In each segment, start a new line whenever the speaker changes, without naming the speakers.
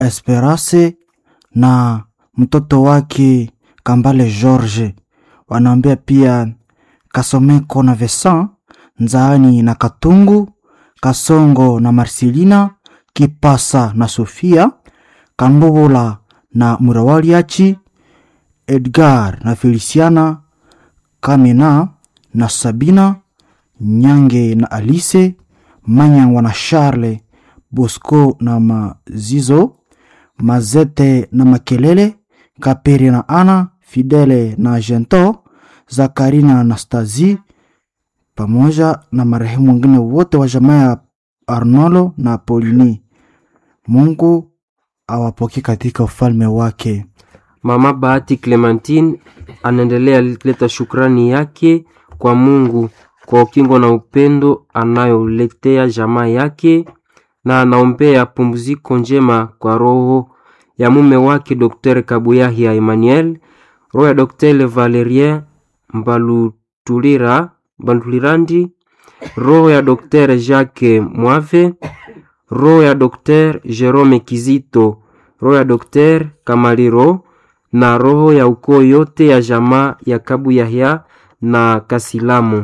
Esperance na mtoto wake Kambale George. Wanaombea pia Kasomeko na Vincent, Nzaani na Katungu, Kasongo na Marcelina, Kipasa na Sofia, Kambobola na Murawaliachi, Edgar na Feliciana, Kamena na Sabina, Nyange na Alice, Manyangwa na Charles, Bosco na Mazizo, Mazete na Makelele, Kaperi na Ana, Fidele na Gento, Zakari na Anastasie pamoja na marehemu wengine wote wa jamaa ya Arnolo na Polini. Mungu awapokee katika ufalme wake.
Mama Bahati Clementine anaendelea kuleta shukrani yake kwa Mungu kwa ukingo na upendo anayoletea jamaa yake, na anaombea pumziko njema kwa roho ya mume wake Dr. Kabuyahia Emmanuel, roho ya Dr. Valerien Mbalutulira Mbalutulirandi, roho ya Dr. Jacques Mwave, roho ya Dr. Jerome Kizito, roho ya Dr. Kamaliro na roho ya ukoo yote ya jamaa ya Kabu Yahya na Kasilamu.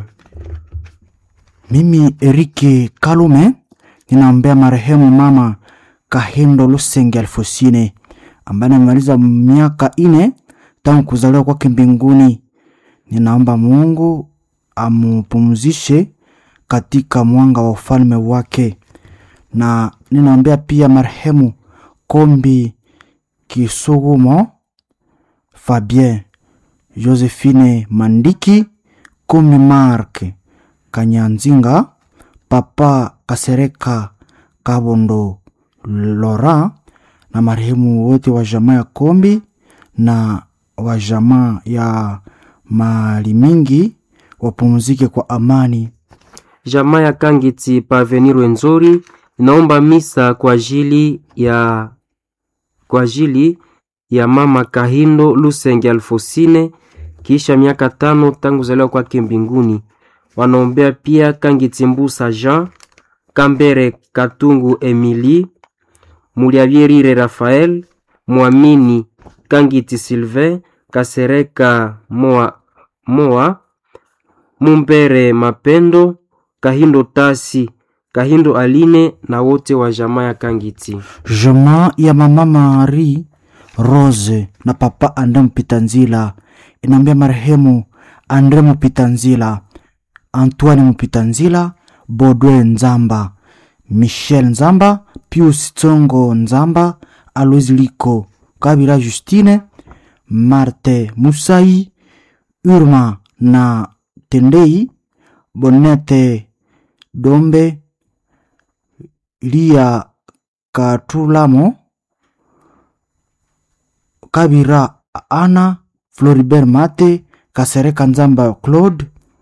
Mimi Erike Kalume ninaombea marehemu mama Kahindo Lusenge Alfosine ambaye amemaliza miaka ine tangu kuzaliwa kwake mbinguni. Ninaomba Mungu amupumzishe katika mwanga wa ufalme wake, na ninaombea pia marehemu Kombi Kisugumo Fabien Josephine Mandiki Kombi Mark Kanyanzinga Papa Kasereka Kabondo Lora na marehemu wote wa jamaa ya Kombi na wa jamaa ya mali mingi wapumzike kwa amani.
Jamaa ya Kangiti Pavenir Nzori inaomba misa kwa ajili ya kwa ajili ya mama Kahindo Lusenge Alfosine kisha miaka tano tangu zaliwa kwake mbinguni. Wanaombea pia Kangiti Mbusa Jean Kambere Katungu Emily Muliavyerire Rafael Mwamini Kangiti Sylvain Kasereka Moa, Moa Mumbere Mapendo Kahindo Tasi Kahindo Aline na wote wa jamaa ya Kangiti.
Jamaa ya mama Marie Rose na papa Andre Mpitanzila inaambia marehemu Andre Mpitanzila, Antoine Mpitanzila, Bodwe Nzamba, Michel Nzamba, Pius Tsongo Nzamba, Alois Liko, Kabila Justine, Marte Musai, Urma na Tendei, Bonete Dombe, Lia Katulamo, Kabira Ana, Floribert Mate, Kasereka Nzamba Claude,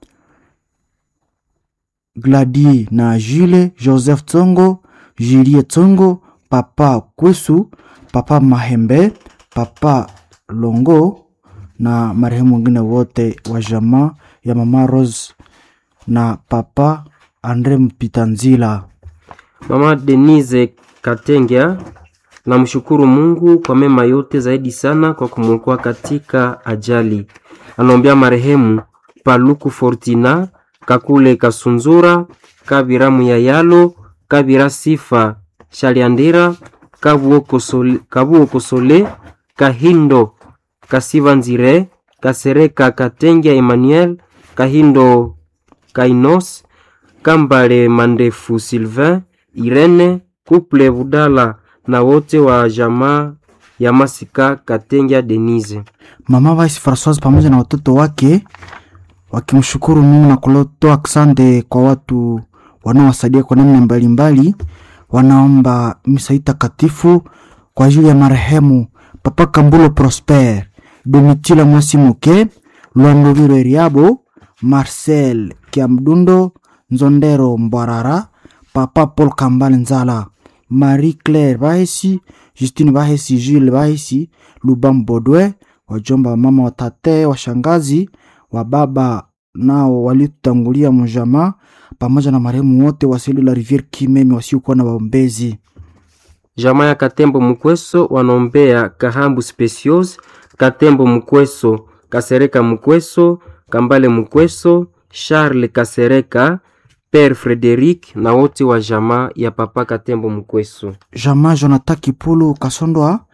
Gladie na Jules, Joseph Tsongo, Julie Tsongo, Papa Kwesu, Papa Mahembe, Papa Longo na marehemu wengine wote wa jamaa ya Mama Rose na Papa Andre Mpitanzila.
Mama Denise Katengya namshukuru Mungu kwa mema yote, zaidi sana kwa kumwokoa katika ajali. Anaombea marehemu Paluku Fortina, Kakule Kasunzura, Kabira Muyayalo, Kabira Sifa Shaliandira, Kabuo Kosole, Kabuo Kosole, Kahindo Kasiva Nzire, Kasereka Katengya Emmanuel, Kahindo Kainos, Kambale Mandefu Sylvain, Irene Kuple Budala na wote wa jamaa ya Masika Katengya Denise.
Mama Vice Francoise pamoja na watoto wake wakimshukuru Mungu na kutoa asante kwa watu wanaowasaidia kwa namna mbalimbali. Wanaomba misa hii takatifu kwa ajili ya marehemu Papa Kambulo Prosper, Domitila Mwasimuke, Lwandoviro Eriabo, Marcel Kiamdundo, Nzondero Mbwarara, Papa Paul Kambale Nzala, Marie Claire Bahesi, Justine Bahesi, Jules Bahesi, Lubam Bodwe, wajomba wa mama, watate, washangazi, wa baba nao walitutangulia mjamaa, pamoja na marehemu wote wa seli la Riviere Kimemi wasiokuwa na waombezi.
jamaa ya Katembo Mukweso wanaombea Kahambu Specios, Katembo Mukweso, Kasereka Mukweso, Kambale Mukweso, Charles Kasereka, Père Frederic na wote wa jamaa ya Papa Katembo Mukweso.
Jamaa Jonathan Kipulu Kasondwa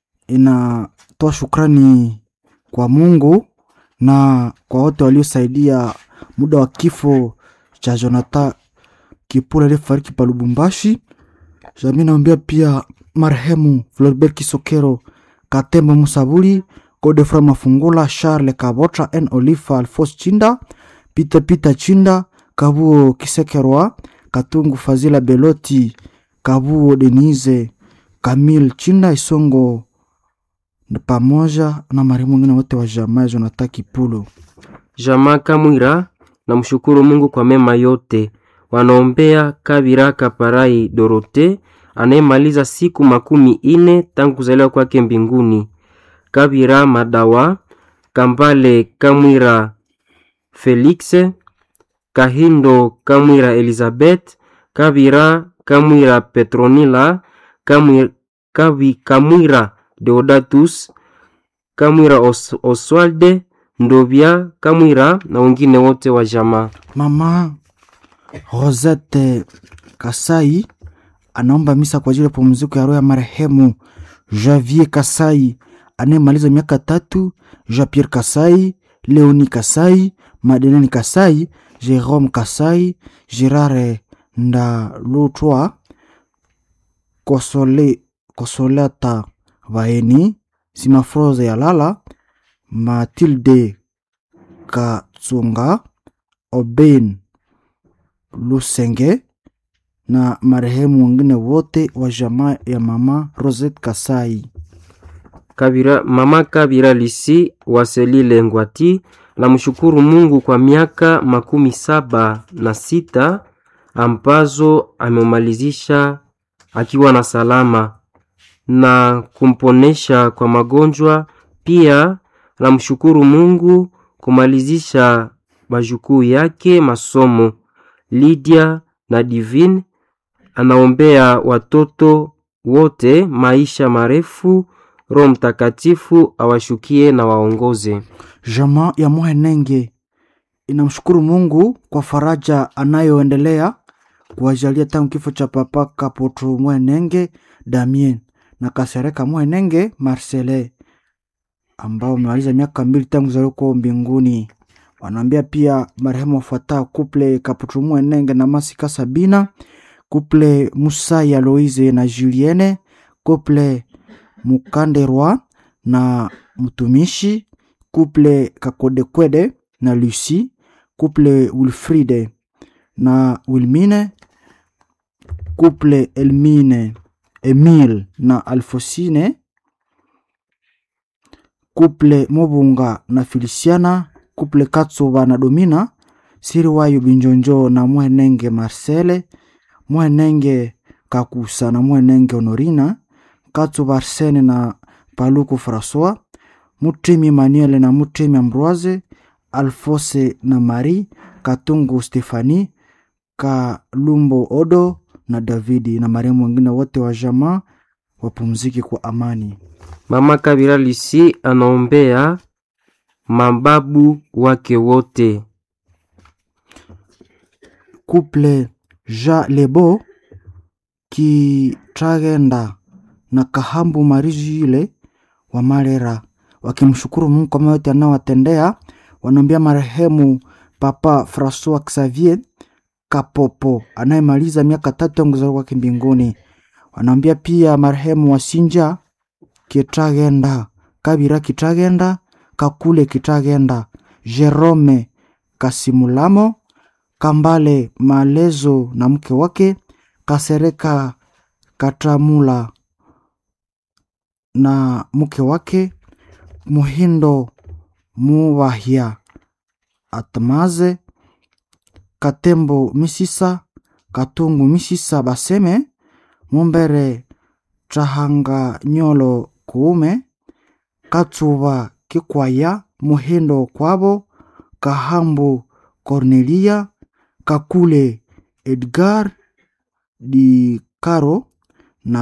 inatoa shukrani kwa Mungu na kwa wote waliosaidia muda wa kifo cha Jonathan Kipulu aliyefariki pa Lubumbashi. Jamii naombea pia marehemu Floribert Kisokero, Katembo Musabuli, Godefroy Mafungula, Charles Kabotra, N Olifa, Alphonse Chinda, Peter Peter Chinda, Kabuo Kisekerwa, Katungu Fazila Beloti, Kabuo Denise, Kamil Chinda Isongo na pamoja na marehemu wengine wote wa jamaa ya Jonathan Kipulu.
Jamaa Kamwira na mshukuru Mungu kwa mema yote. Wanaombea Kabira Kaparai Dorote anayemaliza siku makumi ine tangu kuzaliwa kwake mbinguni. Kabira Madawa, Kambale Kamwira Felix, Kahindo Kamwira Elizabeth, Kabira Kamwira Petronila, Kamwira, Kabi, Kamwira Deodatus, Kamwira Os, Oswalde Ndovya Kamwira na wengine wote wa jamaa.
Mama Rosette Kasai anaomba misa kwa ajili ya pumziko ya roho ya marehemu Javier Kasai anayemaliza miaka tatu, Jean Pierre Kasai, Leoni Kasai, Madeleine Kasai, Jerome Kasai, Gerard Ndalutwa, Kosole, Kosolata Vaeni, Simafroze Yalala, Matilde Katsunga, Oben Lusenge na marehemu wengine wote wa jamaa ya mama Rosette Kasai.
Kabira, mama Kabira Lisi Waselile Ngwati na mshukuru Mungu kwa miaka makumi saba na sita ambazo amemalizisha akiwa na salama na kumponesha kwa magonjwa. Pia namshukuru Mungu kumalizisha majukuu yake masomo. Lydia na Divine anaombea watoto wote maisha marefu, Roho Mtakatifu awashukie na waongoze.
Jamaa ya Muhenenge inamshukuru Mungu kwa faraja anayoendelea kuwajalia tangu kifo cha papa Kapoto Muhenenge Damien na Kasereka Muhenenge Marcele ambao wamemaliza miaka mbili tangu kuzaliwa kwao mbinguni. Wanaambia pia marehemu wafuatao: kuple Kaputu Muhenenge na Masika Sabina, kuple Musaya Loise na Julienne, kuple Mukanderwa na mtumishi, kuple Kakodekwede na Lucy, kuple Wilfride na Wilmine, kuple Elmine Emile na Alfosine, kuple Mobunga na Feliciana, kuple Katsuba na Domina, Siriwayo Binjonjo na Muhenenge Marcele, Muhenenge Kakusa na Muhenenge Honorina, Katsuba Arsene na Paluku Francois, Mutemi Emmanuel na Mutemi Ambroise, Alfose na Marie, Katungu Stefani, Kalumbo Odo na Davidi na marehemu wengine wote wa jamaa wapumziki kwa amani.
Mama Kabira Lisi anaombea mababu wake wote.
Couple Ja Lebo Kitagenda na Kahambu Marijile wa Marera wakimshukuru Mungu kwa mema yote anayowatendea. Wanaombea marehemu Papa Francois Xavier Kapopo anayemaliza miaka tatu tangu kuzaliwa kwake mbinguni. Wanaombea pia marehemu Wasinja Kitagenda, Kabira Kitagenda, Kakule Kitagenda, Jerome Kasimulamo, Kambale Malezo na mke wake, Kasereka Katamula na mke wake, Muhindo Muvahia Atmaze, Katembo Misisa, Katungu Misisa Baseme, Mumbere Trahanga Nyolo Kuume, Katsuba Kikwaya, Muhindo Kwabo, Kahambu Cornelia, Kakule Edgar Di Caro na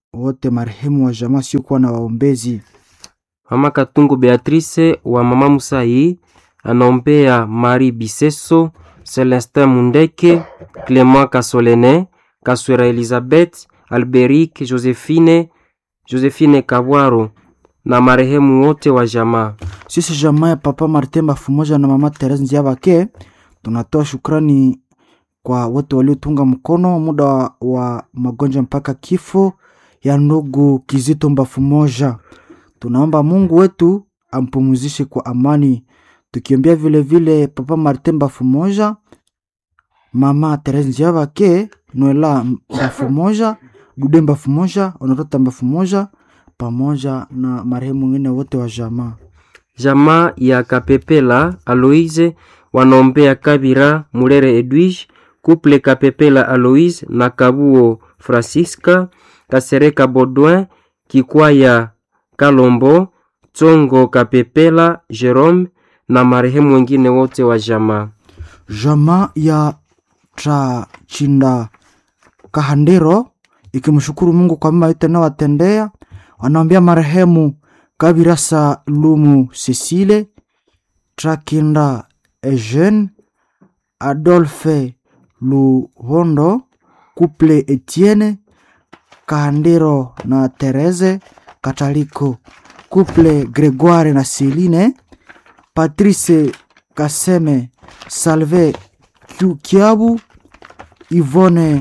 wote marehemu wa jamaa siokuwa na waombezi.
Mama Katungu Beatrice wa Mama Musai anaombea Marie Biseso, Celestin Mundeke, Clement Kasolene, Kaswera Elizabeth, Alberic, Josephine, Josephine Kabwaro na marehemu wote wa jamaa.
Sisi jamaa ya Papa Martin Bafumoja na Mama Therese Nziabake tunatoa shukrani kwa wote waliotunga mkono muda wa, wa magonjwa mpaka kifo ya ndugu Kizito Bafumoja. Tunaomba Mungu wetu ampumuzishe kwa amani, tukiombea vile vile Papa Martin Bafumoja, Mama Therese Nziabake, Noela Bafumoja, Dude Bafumoja, Honorata Bafumoja pamoja na marehemu wengine wote wa jamaa.
Jamaa ya Kapepela Aloise wanaombea Kabira Mulere Edwige, Couple Kapepela Aloise na Kabuo Francisca, Kasereka Baudouin, Kikwaya Kalombo, Tsongo Kapepela Jerome na marehemu wengine wote wa jamaa.
Jamaa ya Trachinda Kahandero ikimshukuru Mungu kwa mema yote anayowatendea, wanaombea marehemu Kabirasa Lumu Cecile, Trakinda Eugene, Adolphe Luhondo, Couple Etienne Kahandero na Therese Kataliko, Couple Gregoire na Celine, Patrice Kaseme, Salve Kiu- Kiabu, Yvonne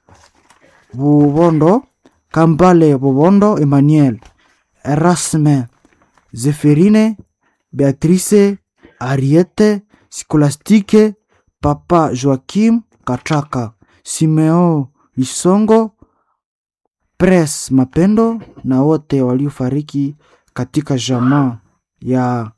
Bubondo, Kambale Bubondo, Emmanuel, Erasme, Zeferine, Beatrice, Ariete, Scolastique, Papa Joachim Katraka, Simeo Lisongo, Pres Mapendo na wote waliofariki katika jamaa ya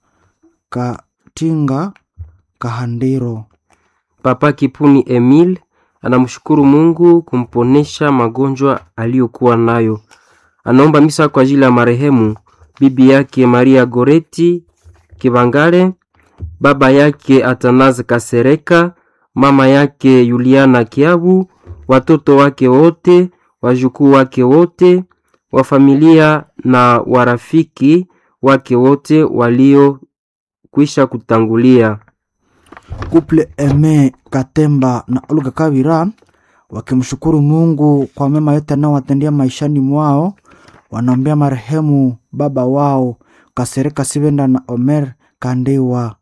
Katinga Kahandero.
Papa Kipuni Emile anamshukuru Mungu kumponesha magonjwa aliyokuwa nayo. Anaomba misa kwa ajili ya marehemu bibi yake Maria Goreti Kibangale, baba yake Atanaze Kasereka, mama yake Yuliana Kiabu, watoto wake wote, wajukuu wake wote, wa familia na warafiki wake wote waliokwisha kutangulia.
Couple Eme Katemba na Olga Kabira wakimshukuru Mungu kwa mema yote anayowatendea maishani mwao, wanaombea marehemu baba wao Kasereka Sibenda na Omer Kandewa.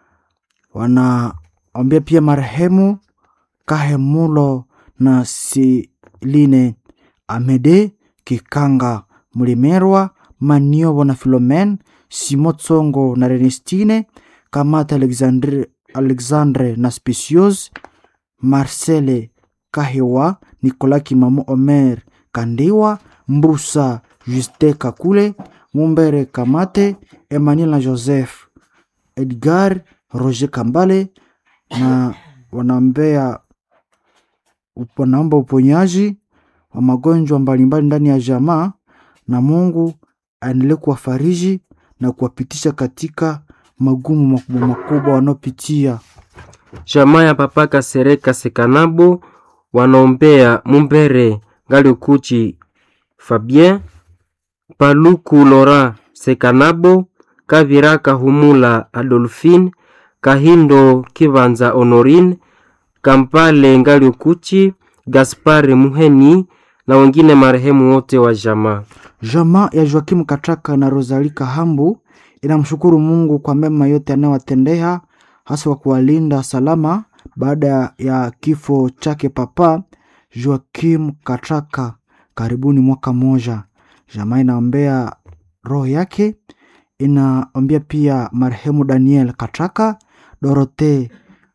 Wanaombea pia marehemu Kahemulo na Siline Amede Kikanga Mlimerwa Maniobo na Filomen Simo Tsongo na Renestine Kamata Alexandre, Alexandre na Specios Marcele Kahewa Nicolas Kimamo Omer Kandiwa Mbusa Juste Kakule Mumbere Kamate Emmanuel na Joseph Edgar Roger Kambale na wanaombea wanaomba uponyaji wa magonjwa mbalimbali ndani ya jamaa, na Mungu aendelee kuwafariji na kuwapitisha katika magumu makubwa makubwa wanaopitia.
Jamaa ya Papa Kasereka Sekanabo wanaombea Mumbere Galiokuchi Fabien Paluku Laurent Sekanabo Kavira Kahumula Adolphine Kahindo Kibanza Honorine Kampale Ngaliokuchi Gaspar Muheni na wengine marehemu wote wa jamaa.
Jamaa ya Joakimu Kataka na Rosali Kahambu inamshukuru Mungu kwa mema yote anayowatendea hasa kwa kuwalinda salama baada ya kifo chake Papa Joakim Kataka karibuni mwaka mmoja. Jamaa inaombea roho yake, inaombea pia marehemu Daniel Kataka, Dorote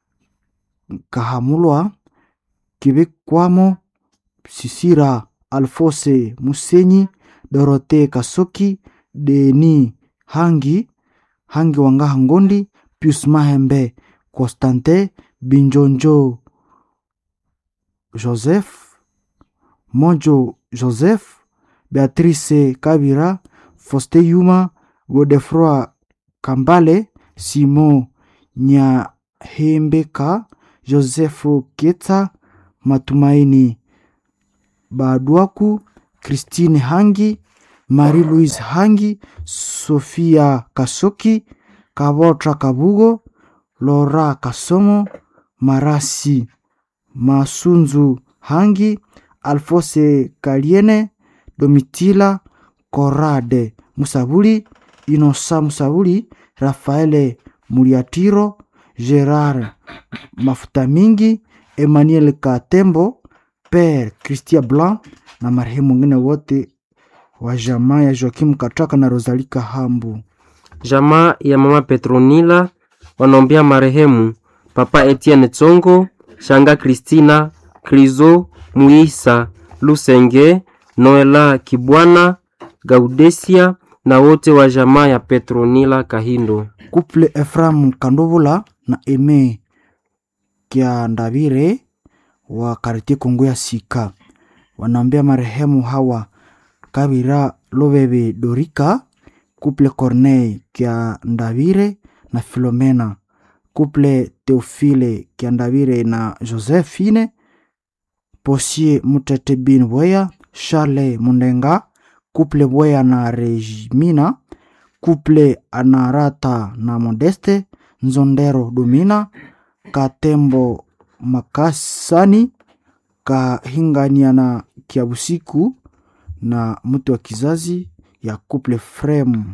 Kahamulwa, Kibikwamo, Sisira Alfose Musenyi, Dorote Kasoki, Deni Hangi, Hangi Wangaha Ngondi, Pius Mahembe, Constantin Binjonjo, Joseph Mojo Joseph, Beatrice Kabira, Foste Yuma, Godefroi Kambale, Simon Nyahembeka, Joseph Keta, Matumaini Badwaku, Christine Hangi, Marie Louise Hangi, Sofia Kasoki, Kabotra Kabugo, Laura Kasomo, Marasi Masunzu Hangi, Alfose Kaliene, Domitila Korade Musabuli, Inosa Musabuli, Rafaele Muriatiro, Gerard Mafuta Mingi, Emmanuel Katembo, Père Christian Blanc na marehemu wengine wote wa jamaa ya Joakim Kataka na Rosalika Hambu.
Jamaa ya mama Petronila wanaombea marehemu Papa Etienne Tsongo, Shanga Kristina, Krizo Muisa, Lusenge, Noela Kibwana, Gaudesia na wote wa jamaa ya Petronila Kahindo.
Couple Ephraim Kandovula na Eme Kiandavire wa Kartie Kongo ya Sika wanaombea marehemu hawa Kabira Lobebe Dorika, Couple Corneille Kiandavire na Filomena, Couple Theophile Kiandavire na Josephine, Posie Mutete Bin Bweya, Charles Mundenga, Couple Bweya na Regimina, Couple Anarata na Modeste, Nzondero Domina, Katembo Makasani, Kahingania na Kiabusiku na mtu wa kizazi ya Couple Frame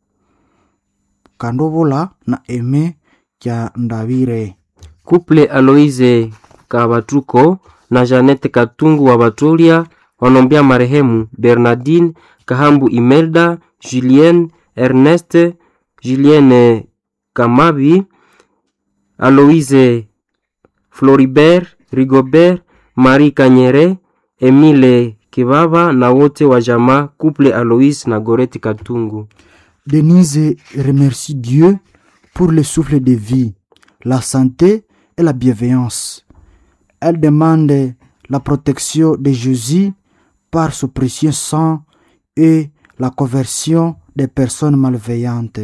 Kandovola na Eme Kya Ndavire.
Kuple Aloise Kabatuko na Janete Katungu wa Batolia wanaombea marehemu Bernardine Kahambu Imelda, Julien Ernest, Julienne Kamabi, Aloise Floribert, Rigobert, Marie Kanyere, Emile Kibaba na wote wa jamaa Couple Aloise na Goreti Katungu.
Denise remercie Dieu pour le souffle de vie, la santé et la bienveillance. Elle demande la protection de Jésus par son précieux sang et la conversion des personnes malveillantes.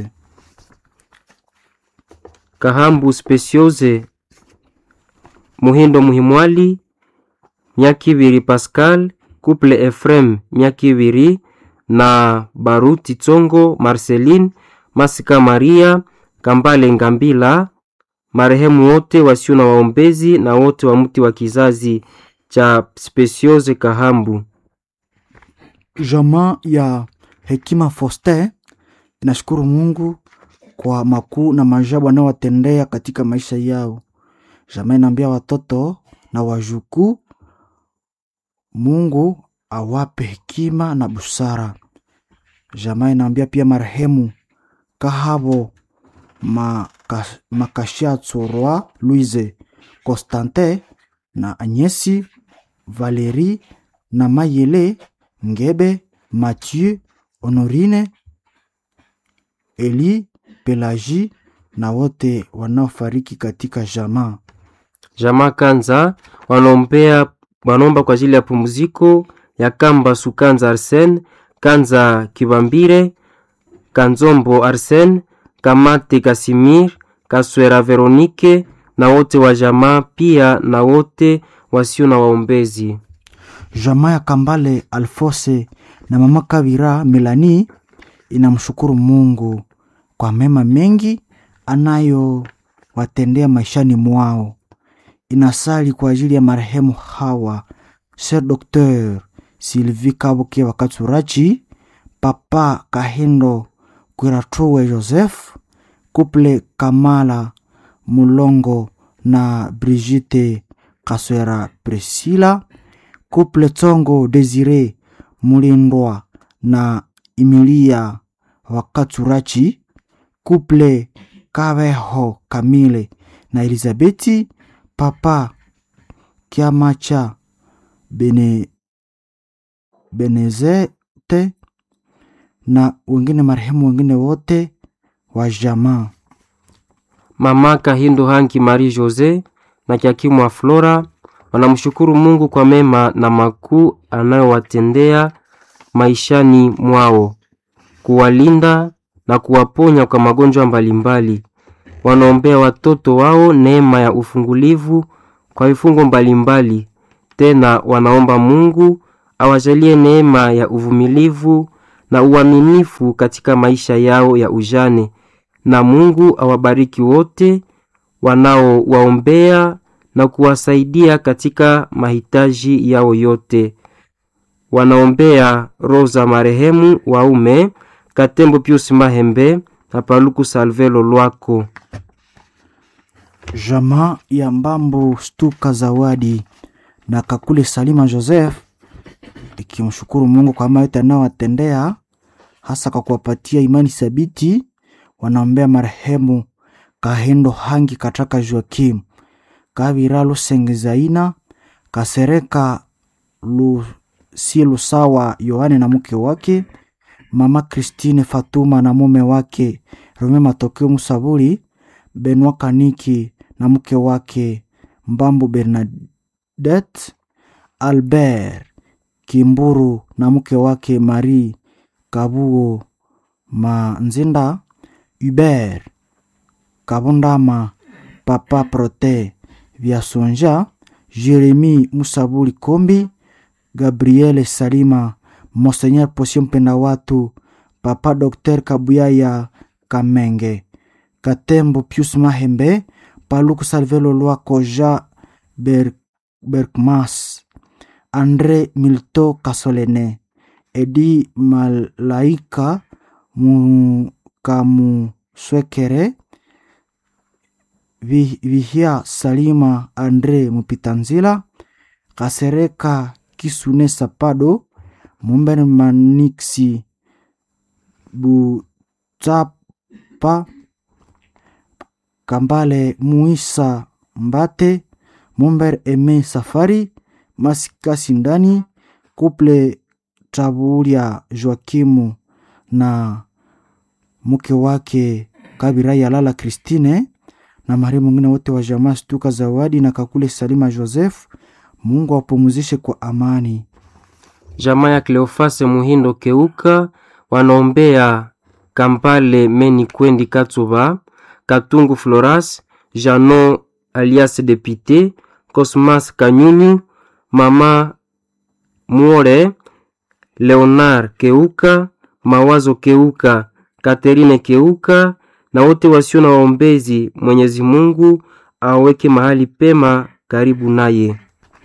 Kahambu Speciose Muhindo Muhimwali Myakibiri Pascal Couple Efrem Myakibiri na Baruti Tsongo Marceline Masika Maria Kambale Ngambila marehemu wote wasio na waombezi na wote wa mti wa kizazi cha Speciose Kahambu.
Jamaa ya Hekima Foster inashukuru Mungu kwa makuu na maajabu anayowatendea katika maisha yao. Jamaa inaambia watoto na wajukuu, Mungu awape hekima na busara. Jamaa inaambia pia marehemu Kahabo Maka- Makashatsorwa Louise Constantin na Agnesi Valerie na Mayele Ngebe Mathieu Honorine Eli Pelagie na wote wanaofariki katika jamaa.
Jamaa Kanza wanaombea wanaomba kwa ajili ya pumziko ya Kamba Sukanza Arsen, Kanza Kibambire, Kanzombo Arsen, Kamate Kasimir, Kaswera Veronike na wote wa jamaa pia na wote wasio na waombezi.
Jamaa ya Kambale Alfose na mama Kabira Melani inamshukuru Mungu kwa mema mengi anayowatendea maishani mwao. Inasali kwa ajili ya marehemu hawa Sir Dr. Sylvie Kabuke Wakaturachi, Papa Kahindo Kwiratuwe Joseph, Couple Kamala Mulongo na Brigitte Kaswera Priscilla, Couple Tsongo Desire Mulindwa na Emilia Wakaturachi, Couple Kabeho Kamile na Elizabeti, Papa Kiamacha Bene, Benezete na wengine marehemu wengine wote wa jamaa.
Mama Kahindo Hanki Marie Jose na Kiakimwa Flora wanamshukuru Mungu kwa mema na makuu anayowatendea maishani mwao, kuwalinda na kuwaponya kwa magonjwa mbalimbali. Wanaombea watoto wao neema ya ufungulivu kwa vifungo mbalimbali. Tena wanaomba Mungu awajalie neema ya uvumilivu na uaminifu katika maisha yao ya ujane, na Mungu awabariki wote wanaowaombea na kuwasaidia katika mahitaji yao yote. Wanaombea roho za marehemu waume Katembo Pius Mahembe na Paluku Salvelo Lwako.
Jamaa ya Mbambo Stuka Zawadi na Kakule Salima Joseph ikimshukuru Mungu kwa mema yote anayowatendea hasa kwa kuwapatia imani thabiti. Wanaombea marehemu Kahendo Hangi Kataka Joakim Kavira Lusengezaina Kasereka Lusie Lusawa Yohane na mke wake Mama Christine Fatuma na mume wake Rome Matokeo Musaburi Benwa Kaniki na mke wake Mbambo Bernadette Albert Kimburu na mke wake Marie Kabuo Manzinda Hubert Kabundama Papa Prote Vyasonja Jeremi Musabuli Kombi Gabriele Salima Monseigneur Posio Mpenda Watu Papa Dr Kabuyaya Kamenge Katembo Pius Mahembe Paluku Salvelo Lwako Ja Ber Berkmas Andre Milto Kasolene Edi Malaika Mukamuswekere Vi- Vihia Salima Andre Mupitanzila Kasereka Kisune Sapado Mumber Maniksi Butapa Kambale Muisa Mbate Mumber Eme Safari Masikasi Ndani Kuple Tabulia Joakimu na mke wake Kabira Yalala Christine na marehemu mwingine wote wa jamaa Stuka Zawadi na Kakule Salima Joseph. Mungu awapumzishe kwa amani.
Jamaa ya Cleofase Muhindo Keuka wanaombea Kampale Meni Kwendi Katsuba Katungu Floras Janon alias Depite Cosmas Kanyunyu Mama Muore Leonard Keuka Mawazo Keuka Katerine Keuka na wote wasio na waombezi. Mwenyezi Mungu aweke mahali pema karibu naye.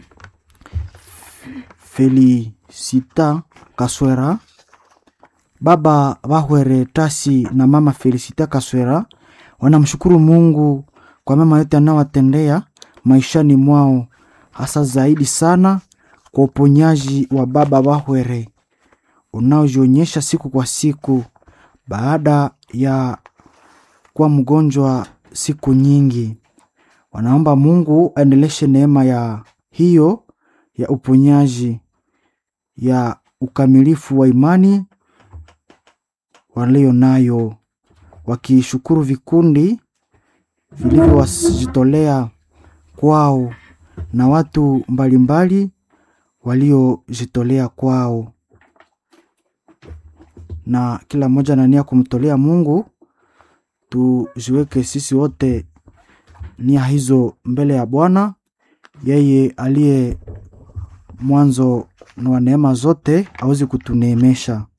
Felicita Kaswera, baba Bahwere Tasi na mama Felicita Kaswera wanamshukuru Mungu kwa mema yote anayowatendea maishani mwao, hasa zaidi sana kwa uponyaji wa baba Bahwere unaojionyesha siku kwa siku baada ya kuwa mgonjwa siku nyingi. Wanaomba Mungu aendeleshe neema ya hiyo ya uponyaji ya ukamilifu wa imani walio nayo, wakishukuru vikundi vilivyojitolea kwao na watu mbalimbali waliojitolea kwao, na kila mmoja na nia kumtolea Mungu. Tuziweke sisi wote nia hizo mbele ya Bwana, yeye aliye mwanzo wa neema zote awezi kutuneemesha.